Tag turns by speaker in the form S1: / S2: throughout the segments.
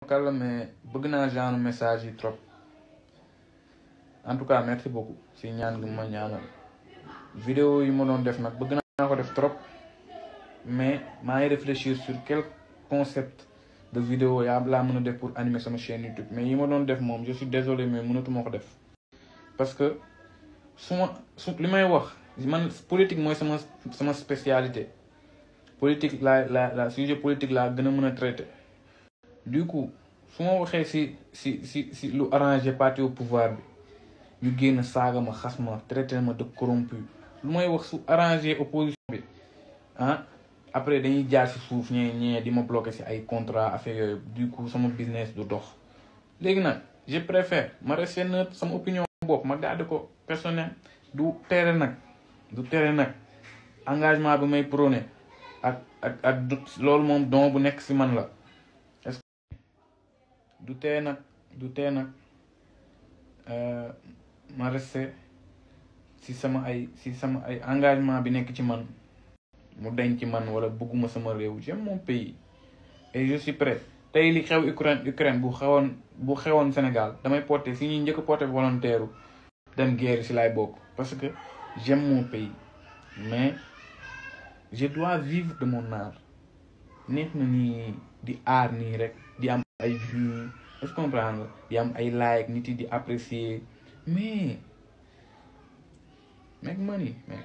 S1: kàlla mais bëgg naa genre message yi trop en tout cas merci beaucoup si ñaan gi ma ñaanal vidéo yi ma doon def nag bëgg naa ko def trop mais maa ngi réfléchir sur quel concept de vidéo yaa laa mën a def pour animer sama chaîne YouTube mais yi ma doon def moom je suis désolé mais mënatuma ko def parce que su ma su li may wax man politique mooy sama sama spécialité politique la la la sujet politique laa gën a mën a traité du coup su ma waxee si si si si lu arrangé parti au pouvoir bi ñu génn saaga ma xas ma traité ma de corrompu lu may wax su arrangé opposition bi ah après dañuy jaar si suuf ñee ñee di ma bloqué si ay contrat affaire yooyu du coup sama business du dox léegi nag je préfère ma rester neutre sama opinion bopp ma garde ko personnel du tere nag du tere nag engagement bi may prôné ak ak ak loolu moom don bu nekk si man la est-ce que du tee nag du tee nag ma resté si sama ay si sama ay engagement bi nekk ci man mu denc ci man wala bëgguma sama réew j'aime mon pays et je suis prêt tey li xew Ukraine Ukraine bu xewoon bu xewoon Sénégal damay porter si ñuy njëkk porter volontaire dem guerre si laay bokk parce que j'aime mon pays mais je dois vivre de mon art neex na nii di aar nii rek di am ay vues est-ce que comprendre nga di am ay like nit yi di apprécier mais make money mec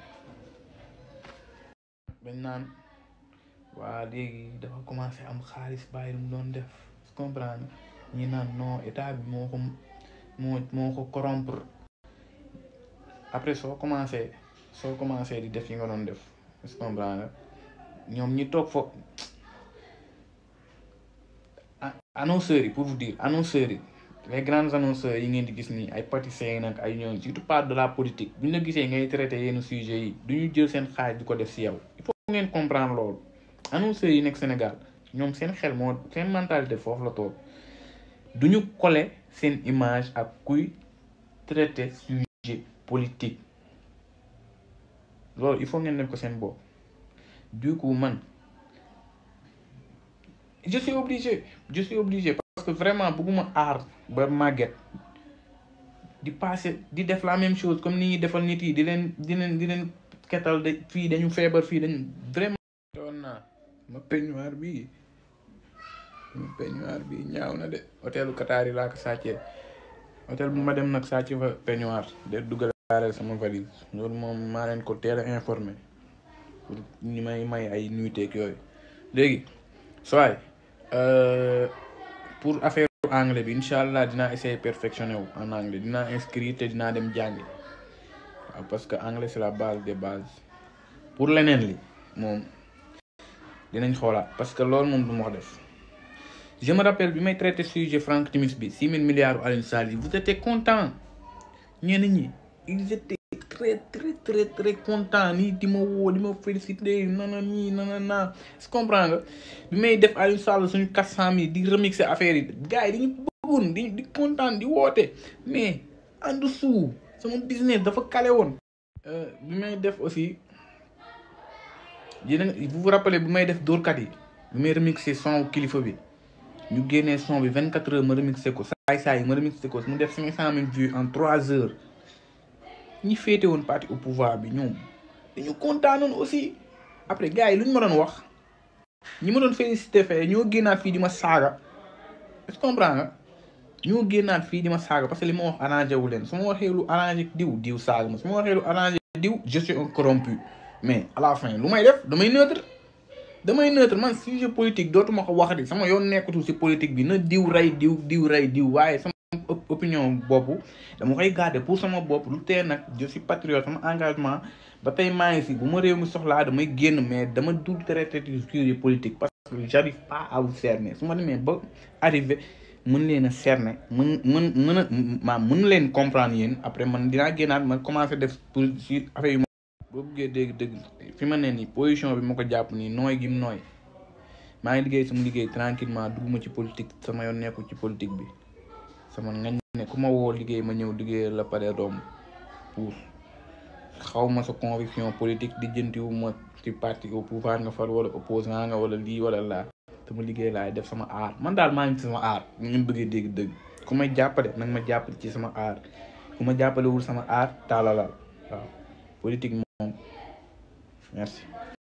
S1: bañ naan waa léegi dafa commencé am xaalis bàyyi lu mu doon def est-ce que comprendre ñi naan non état bi moo ko moo moo ko corrompre après soo commencé soo commencé di def yi nga doon def est-ce que comprendre ñoom ñi toog fo annonceurs yi pour vous dire annonceurs yi les grands annonceurs yi ngeen di gis nii ay pâtissiers nag ay ñoom surtout pas de la politique bu ñu la gisee ngay traité yenn sujets yi du ñu jël seen xaaj di ko def si yow il faut ngeen comprendre loolu annonceurs yi nekk Sénégal ñoom seen xel moo seen mentalité foofu la toog du ñu coller seen image ak kuy traité sujet politique loolu il faut ngeen def ko seen bopp du coup man je suis obligé je suis obligé parce que vraiment bëgguma aar ba màgget di passer di def la même chose comme ni ñuy defal nit yi di leen di leen di leen ketal de fii dañu feebar fii dañu vraiment doon naa ma peignoir bi ma peignoir bi ñaaw na de hôtelu Qatar yi laa ko sàccee hôtel bu ma dem nag sàcc fa peignoir de duggalaale sama valise loolu moom maa leen ko teel a informé pour ñi may may ay nuiteeg yooyu léegi soaay pour affaire anglais bi incha allah dinaa essayer perfectionner wu en anglais dinaa inscrire te dinaa dem jàngi waaw parce que anglais c'est la base des bases pour leneen li moom dinañ xoolaat parce que loolu moom du ma ko def je me rappelle bi may traité sujet Franck Timis bi six mille milliards Alioune Sall yi vous étiez content ñenn ñi ils étaient très très très très content nii di ma woo di ma féliciter nana nii nana naa est-ce que comprends nga bi may def Alioune Sall suñu quatre cent mille di remixer affaire yi gars yi dañu bëggoon di di content di woote mais en dessous sama business dafa kale woon bi may def aussi yéen vous vous rappelez bi may def dóorkat yi bi may remixer son kilifa bi ñu génnee son bi vingt quatre heures ma remixé ko saay saay ma remixé ko mu def cinq cent mille vues en trois heures ñi féete woon parti au pouvoir bi ñoom dañu kontaanoon aussi après gars yi lu ñu ma doon wax ñi ma doon félicité fee ñoo génnaat fii di ma saaga est-ce que comprends nga ñoo génnaat fii di ma saaga parce que li ma wax arrangé wu leen su ma waxee lu arrangé diw diw saaga ma su ma waxee lu arrangé diw je suis un corrompu mais à la fin lu may def damay neutre damay neutre man sujet politique dootuma ko waxati sama yoon nekkatul si politique bi na diw rey diw diw rey diw waaye sama opinion bopp dama koy garder pour sama bopp lu tee nag je suis patriote sama engagement ba tey maa ngi si bu ma réew mi soxlaa damay génn mais dama dul traité sujet politique parce que j'arrive pas à vous cerner su ma demee ba arrivé mën leen a cerner mën mën mën a maam mën leen comprendre yéen après man dinaa génnaat ma commencé def pour si affaire yu boo buggee dégg dégg fi ma ne nii position bi ma ko jàpp nii nooy gi nooy maa ngi liggéey sama liggéey tranquillement dugguma ci politique sama yoon nekkul ci politique bi sama ngañ ne ku ma woo liggéey ma ñëw liggéey la pare doom pour xaw ma sa conviction politique di jëntiwu ma ci parti au pouvoir nga far wala opposant nga wala lii wala laa sama liggéey laay def sama aar man daal maa ngi ci sama aar ñu ngeen bëggee dégg dëgg ku may jàppale nag ma jàppale ci sama aar ku ma jàppalewul sama aar taalalal waaw politique moom merci